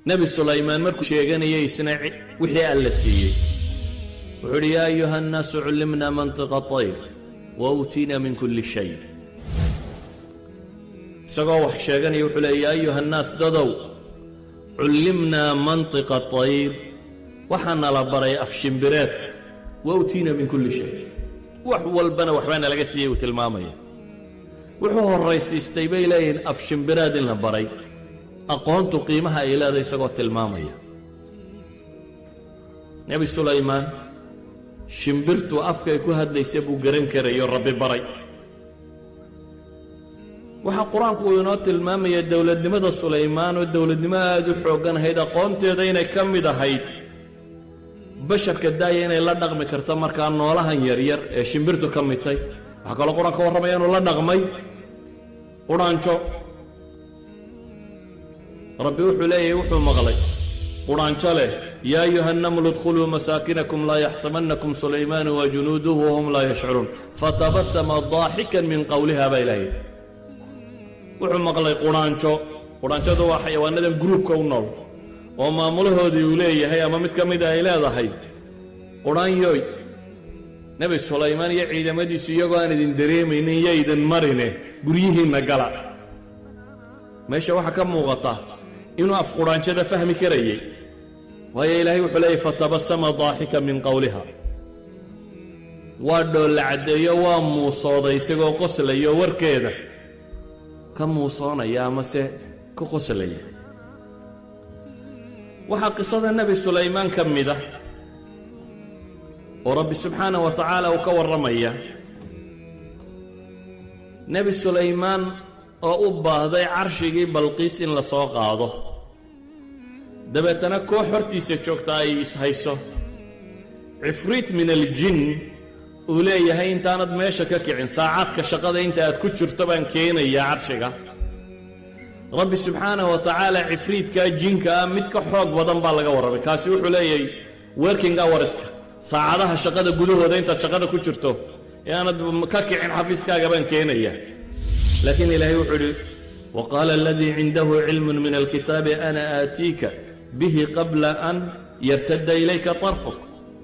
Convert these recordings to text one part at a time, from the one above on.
nebi sulaymaan markuu sheeganayay isna wixii alla siiyey wuxuu idhi yaa ayuha annaasu cullimna mantiqa طayr wa uutiina min kulli shay isagoo wax sheeganaya wuxuu leey yaa ayuha annaas dadow cullimnaa mantiqa طayr waxaana la baray afshimbireedka wa utiina min kulli shay wax walbana waxbaana laga siiyey uu tilmaamaya wuxuu horraysiistay bay leeyihiin afshimbireed in la baray aqoontu qiimaha ay leedahay isagoo tilmaamaya nebi sulaymaan shimbirtu afkay ku hadlaysa buu garan karayo rabbi baray waxaa qur-aanku uu inoo tilmaamaya dowladnimada sulaymaan oo dowladnimo aad u xooggan ahayd aqoonteeda inay ka mid ahayd basharka daaya inay la dhaqmi karto markaa noolahan yaryar ee shimbirtu ka midtay waxaa kaloo qur-aan ka warramaya inuu la dhaqmay qudhaanjo rabbi wuxuu leeyahay wuxuu maqlay qudhaanjo leh yaa ayuha annamlu idkhuluu masaakinakum laa yaxtimannakum sulaymaanu wa junuuduhu wahum laa yashcuruun fatabasama daaxikan min qowliha baa ilaahay wuxuu maqlay qudhaanjo qudhaanjadu waa xayawaanadan gruubka u nool oo maamulahoodii uu leeyahay ama mid ka mida ay leedahay qudhaanyoy nebi sulaymaan iyo ciidamadiisu iyagoo aan idin dareemaynin yo idin marine guryihiinna gala meesha waxaa ka muuqata inuu afqudhaanjada fahmi karayay waayo ilaahay wuxuu leeyahy fatabasama daaxika min qowliha waa dhoolla caddeeyo waa muusooday isagoo qoslayo warkeeda ka muusoonaya amase ka qoslaya waxaa qisada nebi sulaymaan ka mid ah oo rabbi subxaanah wa tacaala uu ka warramaya nebi sulaymaan oo u baahday carshigii balqiis in la soo qaado dabeetana koox hortiisa joogta ay ishayso cifriit min aljin uu leeyahay intaanad meesha ka kicin saacaadka shaqada inta aad ku jirto baan keenayaa carshiga rabbi subxaanah wa tacaala cifriidkaa jinka ah mid ka xoog badan baa laga warramay kaasi wuxuu leeyahay working hourska saacadaha shaqada gudahooda intaad shaqada ku jirto ee aanad ka kicin xafiiskaaga baan keenayaa laakiin ilaahay wuxuu idhi wa qaala aladii cindahu cilmun min alkitaabi ana aatiika bihi qabla an yartadda ilayka tarfuk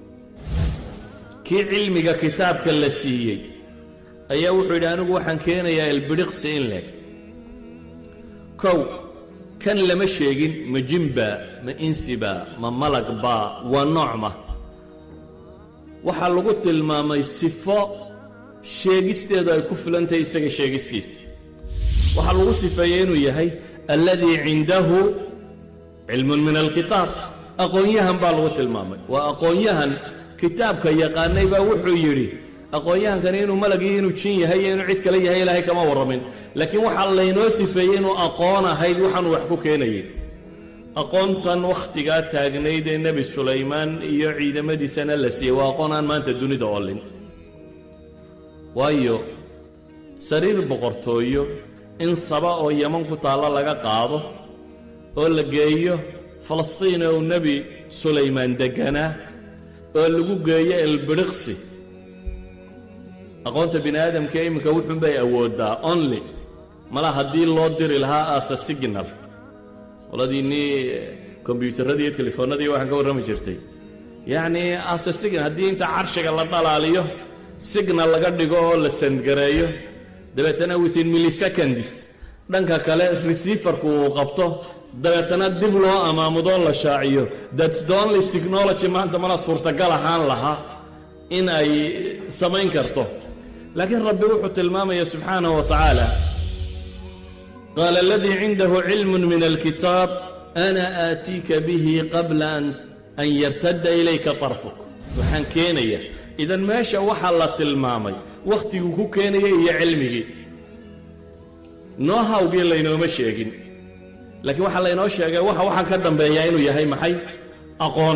kii cilmiga kitaabka la siiyey ayaa wuxuu yidhi anigu waxaan keenayaa ilbidhiqsi in leeg kow kan lama sheegin ma jinbaa ma insibaa ma malag baa waa noocma waxaa lagu tilmaamay sifo sheegisteedu ay ku filantahay isaga sheegistiisa waxaa lagu sifeeyey inuu yahay alladii cindahu cilmun min alkitaab aqoon-yahan baa lagu tilmaamay waa aqoon-yahan kitaabka yaqaanay baa wuxuu yidhi aqoon-yahankani inuu malag iyo inuu jin yahay iyo inuu cid kale yahay ilaahay kama warramin laakiin waxaa laynoo sifeeyey inuu aqoon ahayd waxaanu wax ku keenayay aqoontan wakhtigaa taagnayd ee nebi sulaymaan iyo ciidamadiisana la siiyey waa aqoon aan maanta dunida oolin waayo sariir boqortooyo in saba oo yeman ku taallo laga qaado oo la geeyo falastiin oo nebi sulaymaan degganaa oo lagu geeyo elbidhiqsi aqoonta bini aadamka iminka wuxuunbay awooddaa only mala haddii loo diri lahaa asa signal qoladiinnii kombyuutarradii iyo telefoonnadii waxaan ka warrami jirtay yacnii asa signal haddii inta carshiga la dhalaaliyo signal laga dhigo oo la sandgareeyo dabeetana within milliseconds dhanka kale receiverku uu qabto dabeetana dib loo amaamudoo la shaaciyo that's the only technology maanta mana suurtagal ahaan lahaa in ay samayn karto laakiin rabbi wuxuu tilmaamaya subxaanaه wa tacaala qaala aladii cindahu cilm min alkitaab ana aatiika bihi qabla an yartadda ilayka طarfuk waxaan keenaya idan meesha waxaa la tilmaamay wakhtiguu ku keenayay iyo cilmigii noo hawgii laynooma sheegin laakiin waxaa laynoo sheegay waxa waxaan ka dambeeyaa inuu yahay maxay aqoon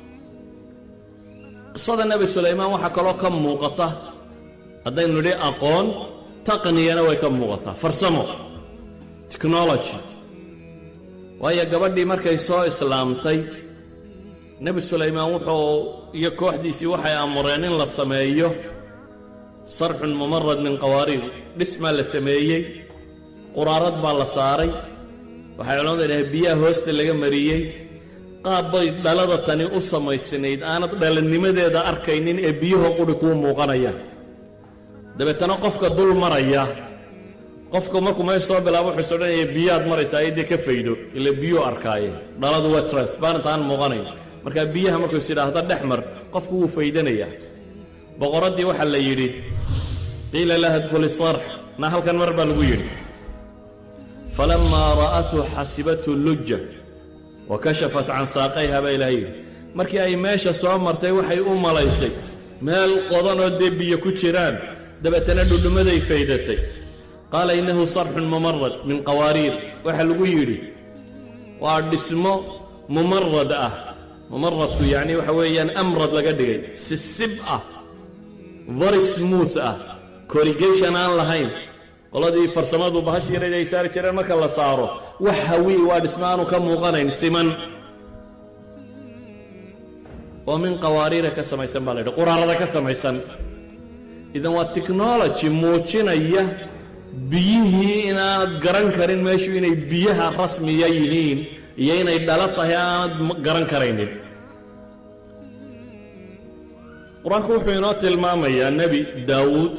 qisada nebi sulaymaan waxaa kaloo ka muuqata haddaynu nidhi aqoon taqniyana way ka muuqataa farsamo technology waayo gabadhii markay soo islaamtay nebi sulaymaan wuxuu iyo kooxdiisii waxay amureen in la sameeyo sarxun mumarad min qawaariir dhismaa la sameeyey quraarad baa la saaray waxay culamadu idhahay biyaha hoosta laga mariyey qaab bay dhalada tani u samaysnayd aanad dhalanimadeeda arkaynin ee biyuhu quri kuu muuqanayaan dabeetana qofka dul maraya qofka markuu meesha soo bilaabo wuxuu is odhanaya biyaad maraysaa iyo dee ka faydo ila biyuu arkaaye dhaladu waa transparent aan muuqanayn markaa biyaha markuu is idhaahdo dhex mar qofku wuu faydanayaa boqoraddii waxaa la yidhi qiila laha dkhuli sarx na halkan mar baa lagu yidhi falamaa ra'athu xasibathu luja wa kashafat can saaqayha baa ilaha yidhi markii ay meesha soo martay waxay u malaysay meel qodanoo dee biyo ku jiraan dabeetana dhudhummaday faydatay qaala innahu sarxun mumarad min qawaariir waxaa lagu yidhi waa dhismo mumarad ah mumaradku yacni waxa weeyaan amrad laga dhigay sisib ah very smooth ah corrigation aan lahayn qoladii farsamadu bahash yareed ay saari jireen marka la saaro wax hawii waa dhismo aanu ka muuqanayn siman oo min qawaariira ka samaysan baa la yidhi quraarada ka samaysan idan waa technology muujinaya biyihii inaanad garan karin meeshu inay biyaha rasmiya yihiin iyo inay dhalo tahay aanad garan karaynin qur-aanku wuxuu inoo tilmaamayaa nebi daawuud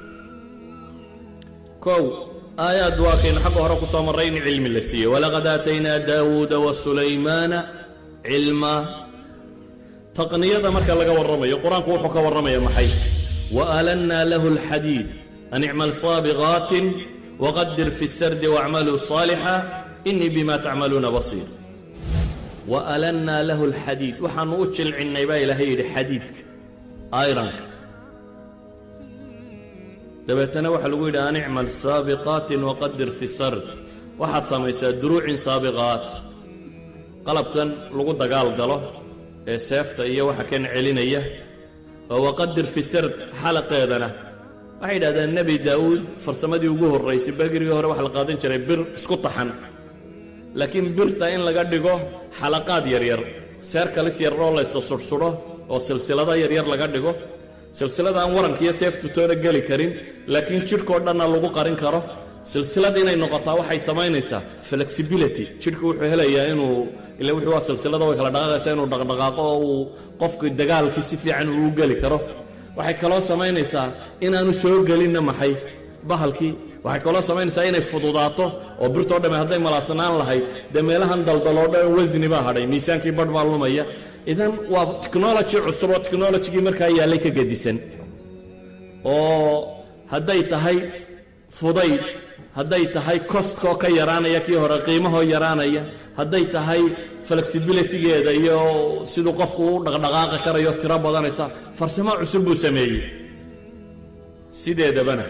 kow aayaad waa kaynu xagga hore ku soo marray in cilmi la siiyey walaqad aataynaa daawuuda wa sulaymaana cilmaa taqniyada marka laga warramayo qur-aanku wuxuu ka warramaya maxay وألنا له الحديد أن اعمل صابغات وقدر في السرد واعملوا صالحا إني بما تعملون بصير وألنا له الحديد وحن أجل عنيبا إلى هيد حديدك آيرانك dabeetana waxaa lagu yidhi an icmal saabiqaatin waqadir fi sard waxaad samaysaa duruucin saabiqaat qalabkan lagu dagaal galo ee seefta iyo waxa kan celinaya oo waqadir fi sard xalaqeedana waxay yidhahdeen nebi daa'uud farsamadii ugu horraysay bergerigii hore waxa la qaadan jiray bir isku taxan laakiin birta in laga dhigo xalaqaad yaryar seer kalis yar oo laysa sudhsudho oo silsilado yaryar laga dhigo silsilada aan warankiiyo seeftu toona geli karin laakiin jidhkao dhanna lagu qarin karo silsilada inay noqotaa waxay samaynaysaa flexibility jidhku wuxuu helayaa inuu ila wuxuu waa silsilada way kala dhaqaaqaysaa inuu dhaqdhaqaaqo oo uu qofku dagaalkii si fiican uu geli karo waxay kaloo samaynaysaa inaanu soo gelinna maxay bahalkii waxay kaloo samaynaysaa inay fududaato oo birtoo dhamme hadday malaadsanaan lahayd dee meelahan daldaloo dhan wasni baa hadhay miisaankii badh baa lumaya idan waa technology cusub oo technologigii markaa yaallay ka gedisan oo hadday tahay fudayd hadday tahay costkoo ka yaraanaya kii hore qiimahoo yaraanaya hadday tahay flexibilitygeeda iyo siduu qofku u dhaqdhaqaaqi karayo tiro badanaysa farsamo cusub buu sameeyey sideedabana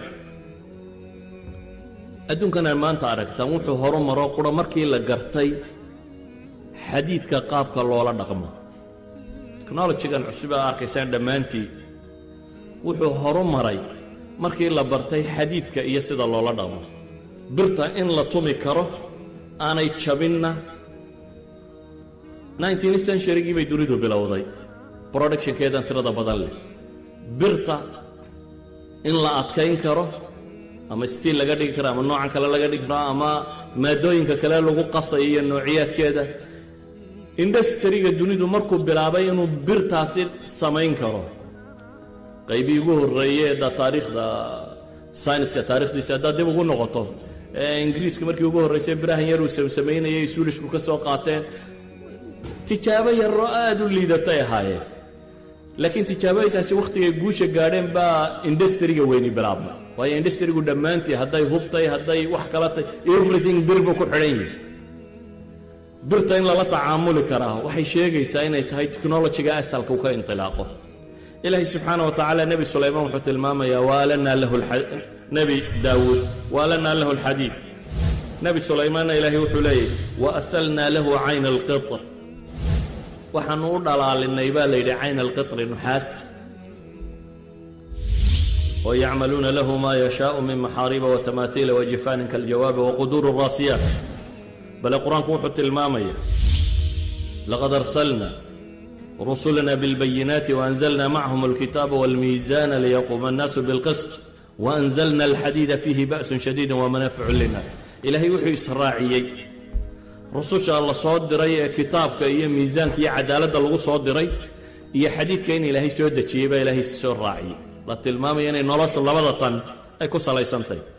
adduunkan ay maanta aragtaan wuxuu horu maro qura markii la gartay xadiidka qaabka loola dhaqmo technologigan cusub aa arkaysaan dhammaantii wuxuu horu maray markii la bartay xadiidka iyo sida loola dhaqmo birta in la tumi karo aanay jabinna nineteenth centurygii bay dunidu bilowday productionkeedan tirada badan leh birta in la adkayn karo ama stiil laga dhigi karo ama noocan kale laga dhigi karo ama maadooyinka kale lagu qasayo iyo noociyaadkeeda industriga dunidu markuu bilaabay inuu birtaasi samayn karo qaybii ugu horreeye da taariikhda sayniska taarikhdiisa haddaad dib ugu noqoto ingiriiska markii ugu horraysay birahan yar uu samsamaynayay suulishku ka soo qaateen tijaabo yaroo aad u liidatay ahaayeen laakiin tijaabooyinkaasi wakhtigay guusha gaadheen baa industriga weyni bilaabmay waayo industrigu dhammaantii hadday hubtay hadday wax kala tay everything bir buu ku xidhan yihi birta in lala tacaamuli karaa waxay sheegaysaa inay tahay technologiga asalka u ka intilaaqo ilaahay subxaana wa tacaala nebi sulaymaan wuxuu tilmaamayaa waalanaa lahu nebi daawuud waalanaa lahu alxadiid nebi sulaymaanna ilaahay wuxuu leeyahy wa asalnaa lahu cayna alqitr waxaanu u dhalaalinay baa la yidhi cayna alqitri nuxaasta oo yacmaluuna lahu maa yashaau min maxaariba watamaahiila wajifaanin kaljawaabi waquduuri raasiyaat bale qur-aanku wuxuu tilmaamaya laqad arsalna rusulana bilbayinaati waanzalna macahum alkitaaba walmiizaana liyaquuma annaasu bilqisط waanzalna alxadiida fiihi ba'sun shadiida wamanaaficu linnaas ilaahay wuxuu israaciyey rususha la soo diray ee kitaabka iyo miisaanka iyo cadaaladda lagu soo diray iyo xadiidka in ilaahay soo dejiyey baa ilaahay soo raaciyey la tilmaamaya inay noloshu labada tan ay ku salaysantahy